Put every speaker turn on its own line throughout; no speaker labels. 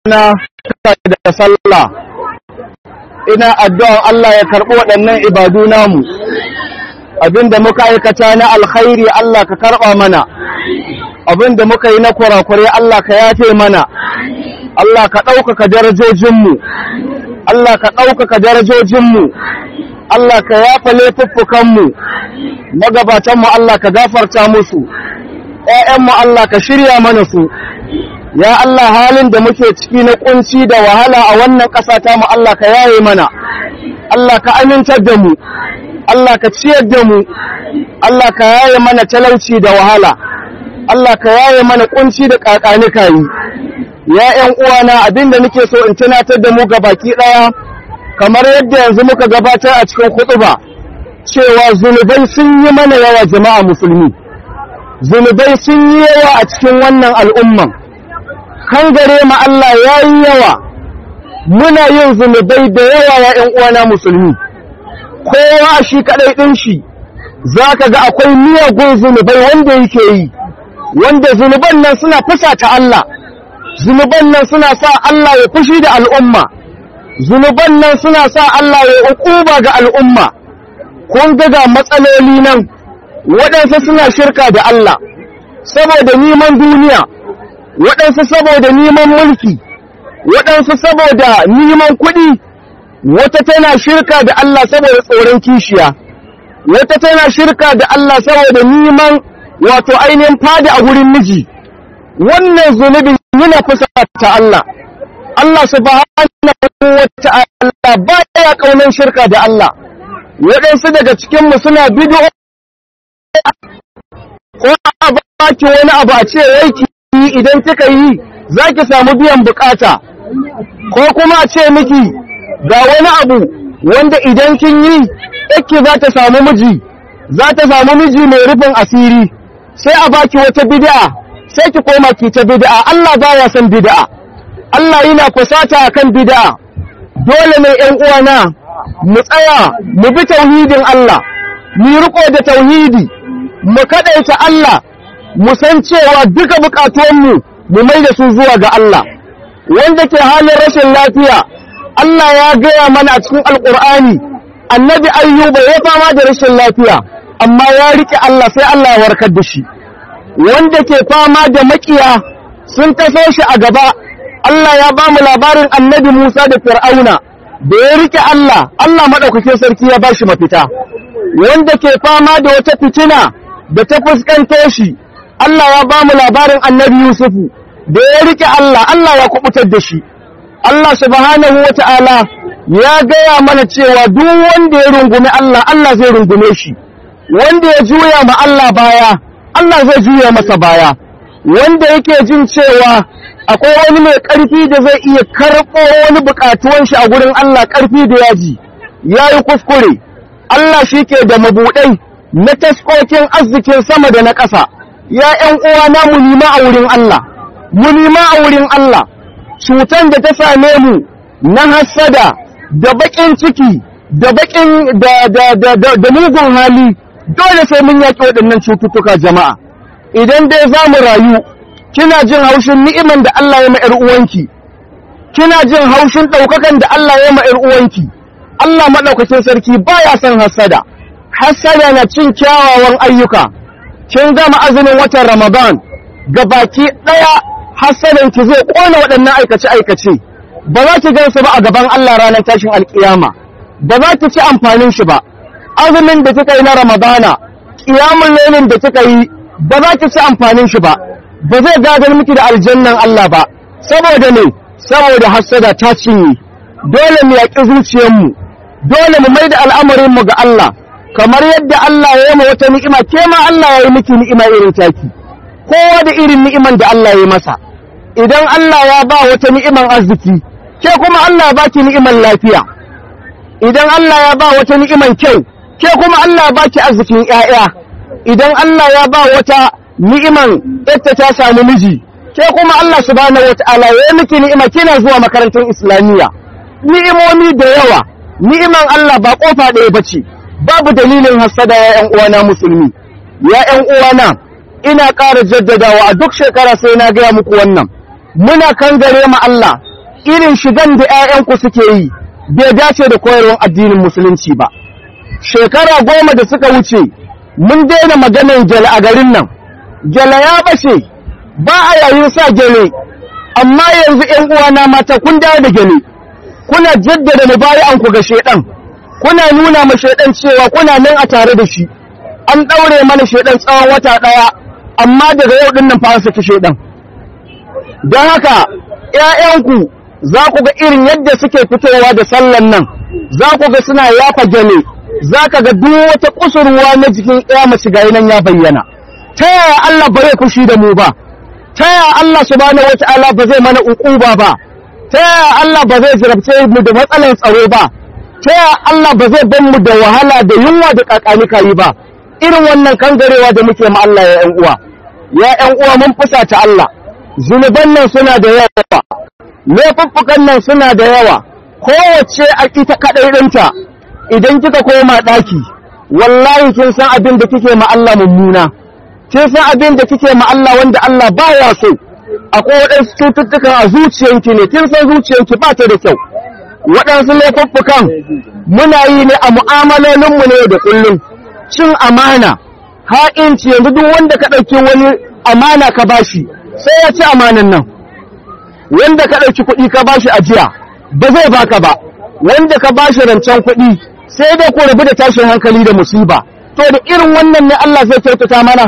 na da sallah ina addu'an Allah ya karɓi waɗannan ibadu namu abinda muka aikata na alkhairi Allah ka karɓa mana abinda muka yi na kurakure Allah ka yafe mana Allah ka ɗaukaka darajojinmu Allah ka ɗaukaka darajojinmu Allah ka yafa laifuffukanmu magabatanmu Allah ka gafarta musu ‘ya'yanmu Allah ka shirya mana su ya Allah halin da muke ciki na kunci da wahala a wannan ƙasa ta mu Allah ka yaye mana Allah ka amintar da mu Allah ka ciyar da mu Allah ka yaye mana talauci da wahala Allah ka yaye mana kunci da kakanika yi ya ƴan uwana abinda nake so in tunatar da mu baki ɗaya kamar yadda yanzu muka gabatar a cikin khutba cewa zunubai sun yi mana yawa jama'a musulmi zunubai sun yi yawa a cikin wannan al'umman kan gare ma Allah ya yi yawa muna yin zunubai da yawa ya ‘yan uwana musulmi kowa shi kaɗai ɗin shi za ka ga akwai miyagun zunubai wanda yake yi wanda zunuban nan suna fusata Allah zunuban nan suna sa Allah ya fushi da al'umma zunuban nan suna sa Allah ya ukuba ga al'umma kun ga ga matsaloli nan waɗansu suna shirka da Allah saboda neman duniya waɗansu saboda neman mulki waɗansu saboda neman kuɗi wata tana shirka da Allah saboda tsoron kishiya wata tana shirka da Allah saboda neman wato ainihin fada a wurin miji wannan zunubin yana kusa ta Allah Allah subhanahu wa ta'ala ba ya kaunan shirka da Allah waɗansu daga cikinmu suna bidiyo ko a baki wani abu a ce yaiki idan kika yi za ki samu biyan bukata ko kuma a ce miki ga wani abu wanda idan kin yi yake za ta samu miji za ta samu miji mai rufin asiri sai a baki wata bid'a sai ki koma ki ta bid'a Allah baya son bid'a Allah yana kusata akan bid'a dole ne ƴan uwana mu tsaya mu bi tauhidin Allah mu riko da tauhidi mu kadaita Allah mu san cewa duka bukatuwanmu mu mai da su zuwa ga Allah wanda ke halin rashin lafiya Allah ya gaya mana a cikin alkur'ani annabi ayyuba ya fama da rashin lafiya amma ya rike Allah sai Allah ya warkar da shi wanda ke fama da makiya sun taso shi a gaba Allah ya ba mu labarin annabi Musa da Fir'auna da ya rike Allah Allah madaukakin sarki ya ba shi mafita wanda ke fama da wata fitina da ta fuskanto shi Allah ya ba mu labarin annabi Yusufu da ya rike Allah, Allah ya kubutar da shi. Allah subhanahu wa ta'ala ya gaya mana cewa duk wanda ya rungume Allah, Allah zai rungume shi. Wanda ya juya ma Allah baya, Allah zai juya masa baya. Wanda yake jin cewa akwai wani mai ƙarfi da zai iya karɓo wani buƙatuwan shi a gurin Allah ƙarfi da yaji, ya yi kuskure. Allah shi ke da mabuɗai na taskokin arzikin sama da na ƙasa. ya ‘yan uwana mu nima a wurin Allah, mu nima a wurin Allah, cutan da ta same mu na hassada da baƙin ciki da baƙin da mugun hali dole sai mun yaƙi waɗannan cututtuka jama'a. Idan dai za mu rayu, kina jin haushin ni'iman da Allah ya ma ‘yar uwanki, kina jin haushin ɗaukakan da Allah ya ma ‘yar uwanki, Allah maɗaukacin sarki baya son hassada, hassada na cin kyawawan ayyuka. kin gama azumin watan Ramadan ga baki ɗaya ki zai ƙona waɗannan aikace-aikace ba za ki gansu ba a gaban Allah ranar tashin alƙiyama ba za ki ci amfanin shi ba azumin da kika yi na Ramadana ƙiyamun lailin da kika yi ba za ki ci amfanin shi ba ba zai gadar miki da aljannan Allah ba saboda ne saboda hassada ta cinye dole mu yaƙi zuciyarmu dole mu mai da al'amarinmu ga Allah kamar yadda Allah ya yi ma wata ni'ima ke ma Allah ya yi miki ni'ima irin taki kowa da irin ni'iman da Allah ya yi masa idan Allah ya ba wata ni'iman arziki ke kuma Allah ya baki ni'iman lafiya idan Allah ya ba wata ni'iman kyau ke kuma Allah ya baki arzikin ƴaƴa idan Allah ya ba wata ni'iman yadda ta samu miji ke kuma Allah subhanahu wata'ala ya yi miki ni'ima kina zuwa makarantar islamiyya ni'imomi da yawa ni'iman Allah ba kofa ɗaya bace babu dalilin hassada ya ‘yan uwana musulmi, ya ‘yan uwana ina ƙara jaddadawa a duk shekara sai na gaya muku wannan, muna kan gare ma Allah irin shigan da 'ya'yanku suke yi bai dace da koyarwar addinin musulunci ba shekara goma da suka wuce mun daina maganar gyale a garin nan gyale ya bace ba a yayin sa gyale amma yanzu 'yan uwana mata kun dawo da gyale kuna jaddada mubayi'anku ga shedan kuna nuna ma shedan cewa kuna nan a tare da shi an daure mana shedan tsawon wata daya amma daga yau din nan fa an saki shedan don haka ƴaƴanku za ku ga irin yadda suke fitowa da sallan nan za ku ga suna yafa gane za ka ga duk wata kusurwa na jikin ƴa mace ga nan ya bayyana ta yaya Allah ba zai fushi da mu ba ta yaya Allah subhanahu wata'ala ba zai mana uquba ba ta yaya Allah ba zai jarabce mu da matsalar tsaro ba ta yaya Allah ba zai ban mu da wahala da yunwa da kakanika yi ba irin wannan kangarewa da muke ma Allah ya ƴan uwa ya ƴan uwa mun fusata Allah zunuban nan suna da yawa laifuffukan nan suna da yawa kowace a ita kaɗai ɗinta idan kika koma ɗaki wallahi kin san abin da kike ma Allah mummuna kin san abin da kike ma Allah wanda Allah baya so akwai waɗansu cututtukan a zuciyanki ne kin san zuciyanki ba ta da kyau waɗansu laifuffukan muna yi ne a mu'amalolinmu ne da kullum cin amana ha'inci yanzu duk wanda ka ɗauki wani amana ka bashi sai ya ci amanan nan wanda ka ɗauki kuɗi ka bashi ajiya ba zai baka ba wanda ka bashi rancen kuɗi sai dai ku rabu da tashin hankali da musiba to da irin wannan ne Allah zai kyautata mana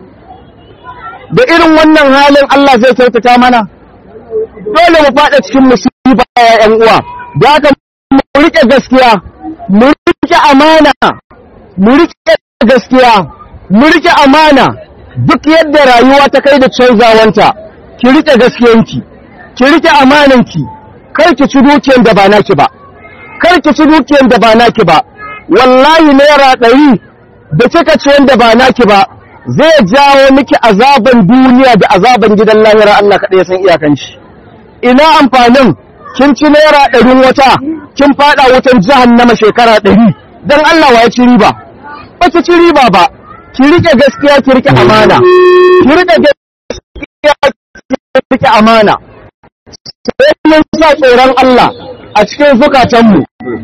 da irin wannan halin Allah zai kyautata mana dole mu faɗa cikin musiba ya ƴan uwa da haka mu rike gaskiya mu rike amana mu rike gaskiya mu rike amana duk yadda rayuwa ta kai da canzawanta ki rike gaskiyanki ki rike amananki kar ki ci dukiyar da ba naki ba kar ki ci dukiyar da ba naki ba wallahi naira ɗari da kika ci wanda ba naki ba zai jawo miki azaban duniya da azaban gidan lahira Allah kaɗai ya san iyakan shi ina amfanin kin ci naira ɗarin wata kin faɗa wutan jahannama shekara ɗari don Allah wa ya ci riba ba ki ci riba ba ki rike gaskiya ki rike amana ki rike gaskiya ki rike amana sai mun sa tsoron Allah a cikin zukatanmu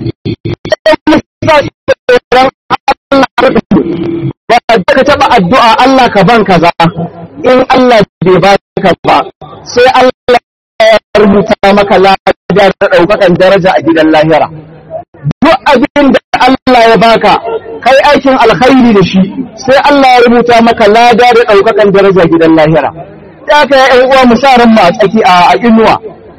sai mun sa tsoron Allah ba ka taba addu'a Allah ka ban kaza in Allah bai ba ka ba sai Allah ya rubuta maka ladar da daukakan daraja a gidan lahira duk abin da Allah ya baka kai aikin alkhairi da shi sai Allah ya rubuta maka lada da daukakan daraja gidan lahira ya ka ƴan uwa mu sa ran a tsaki a inuwa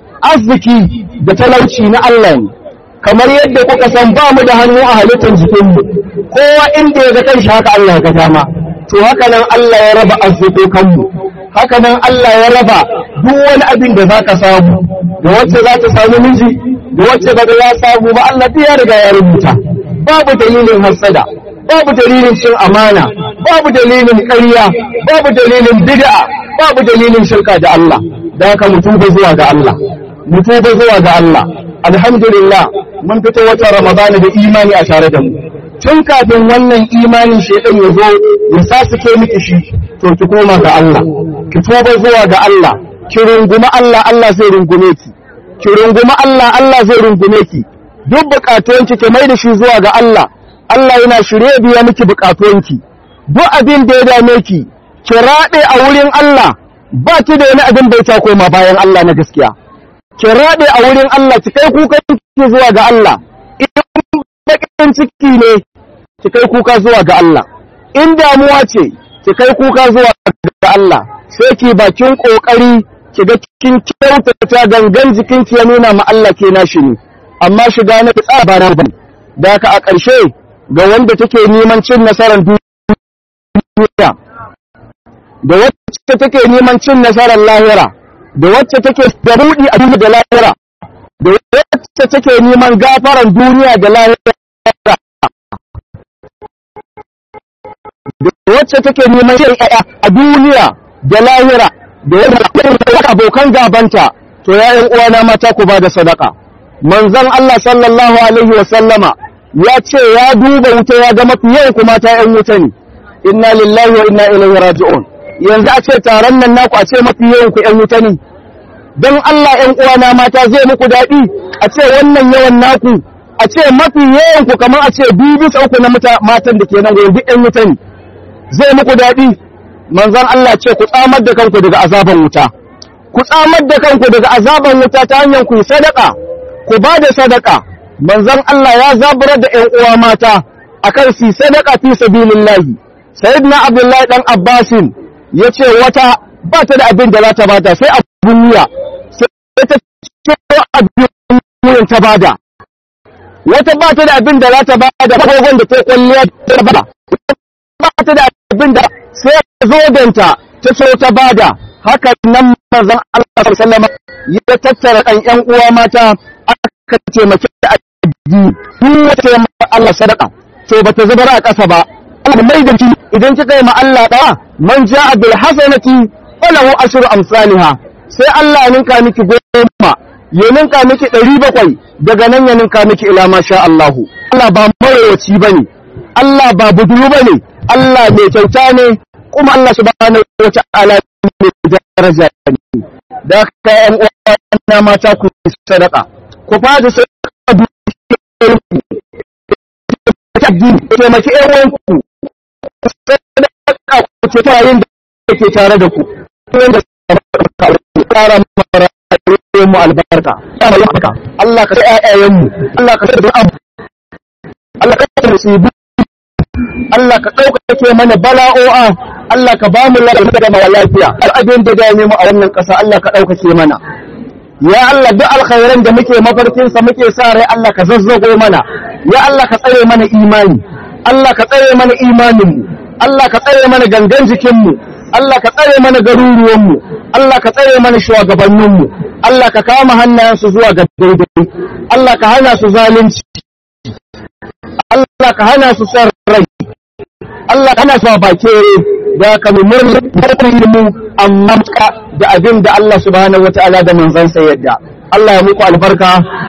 arziki da talauci na Allah ne kamar yadda kuka san ba mu da hannu a halittar jikinmu kowa inda ya ga kanshi haka Allah ya ga dama to haka nan Allah ya raba arzikokanmu haka nan Allah ya raba duk wani abin da zaka samu da wacce za ta samu miji da wacce ba ya samu ba Allah ya riga ya rubuta babu dalilin hasada babu dalilin cin amana babu dalilin ƙarya babu dalilin bid'a babu dalilin shirka da Allah da haka mutum ba zuwa ga Allah mutum ba zuwa ga Allah alhamdulillah mun fito wata ramadana da imani a tare da mu tun kafin wannan imanin shedan ya zo ya sasuke miki shi to ki koma ga Allah ki tuba zuwa ga Allah ki runguma Allah Allah zai rungume ki ki runguma Allah Allah zai rungume ki duk bukatuwanki ki mai da shi zuwa ga Allah Allah yana shirye biya miki bukatuwanki duk abin da ya dame ki ki raɗe a wurin Allah ba ki da wani abin bai ta koma bayan Allah na gaskiya ki raɗe a wurin Allah ki kai kukan ki zuwa ga Allah in bakin ciki ne ki kai kuka zuwa ga Allah in damuwa ce ki kai kuka zuwa ga Allah sai ki bakin kokari ki ga kin kyautata gangan jikin ki ya nuna ma Allah ke nashi ne amma shiga na tsaba na bane da haka a ƙarshe ga wanda take neman cin nasarar duniya da wacce take neman cin nasarar lahira da wacce take da buɗi a duniya da lahira da wacce take neman gafaran duniya da lahira da wacce take neman yin ƴaƴa a duniya da lahira da wacce abokan gabanta to ya ƴan uwana mata ku ba da sadaka manzon Allah sallallahu alaihi wa sallama ya ce ya duba wuta ya ga mafi yawan kuma ta ƴan wuta ne inna lillahi wa inna ilaihi raji'un yanzu a ce taron nan naku a ce mafi yawan ku ƴan wuta ne don Allah ‘yan uwana mata zai muku daɗi a ce wannan yawan naku a ce mafi yawan ku kamar a ce biyu bisa uku na matan da ke nan goyon duk ‘yan wuta ne zai muku daɗi manzon Allah ce ku tsamar da kanku daga azaban wuta ku tsamar da kanku daga azaban wuta ta hanyar ku yi sadaka ku ba da sadaka manzon Allah ya zaburar da ‘yan uwa mata akan su sadaka fi sabilillahi sayyidina abdullahi dan abbasin yace wata ba ta da abin da za ta bada sai abun wuya sai ta ce abin wuyan ta bada wata ba ta da abin da za ta bada kogon da ta kwalliya ta bada ba ta da abin da sai zodanta ta so ta bada haka nan manzon Allah sallallahu alaihi ya tattara kan ƴan uwa mata aka taimake da addini duk wata Allah sadaka to bata zubar a ƙasa ba Allah mai da idan kika yi ma Allah da man ja'a bil hasanati falahu ashru amsalha sai Allah ya ninka miki goma ya ninka miki ɗari bakwai daga nan ya ninka miki ila ma sha Allah Allah ba marawaci bane Allah ba buduru bane Allah mai kyauta ne kuma Allah subhanahu wa ta'ala mai daraja ne da ka ƴan uwa mata ku sadaka ku fada sadaka addini taimaki ƴan uwanku sadaka ku ce ta yin da ke tare da ku wanda ƙara mara mu albarka Allah ka sai ƴaƴayen mu Allah ka sai abu Allah ka sai musibu Allah ka ɗaukake mana bala'o'a Allah ka ba mu lafiya da mara lafiya al'adun da dame mu a wannan ƙasa Allah ka ɗaukake mana ya Allah duk alkhairan da muke mafarkinsa muke sa rai Allah ka zazzago mana ya Allah ka tsare mana imani Allah ka tsare mana imaninmu Allah ka tsare mana gangan jikinmu Allah ka tsare mana garuruwanmu Allah ka tsare mana shugabanninmu Allah ka kama hannayensu zuwa ga daidai Allah ka hana su zalunci Allah ka hana su son rai Allah ka hana su bakere da ka mu murna mu amma da abin da Allah subhanahu wataala da manzansa yadda Allah ya muku albarka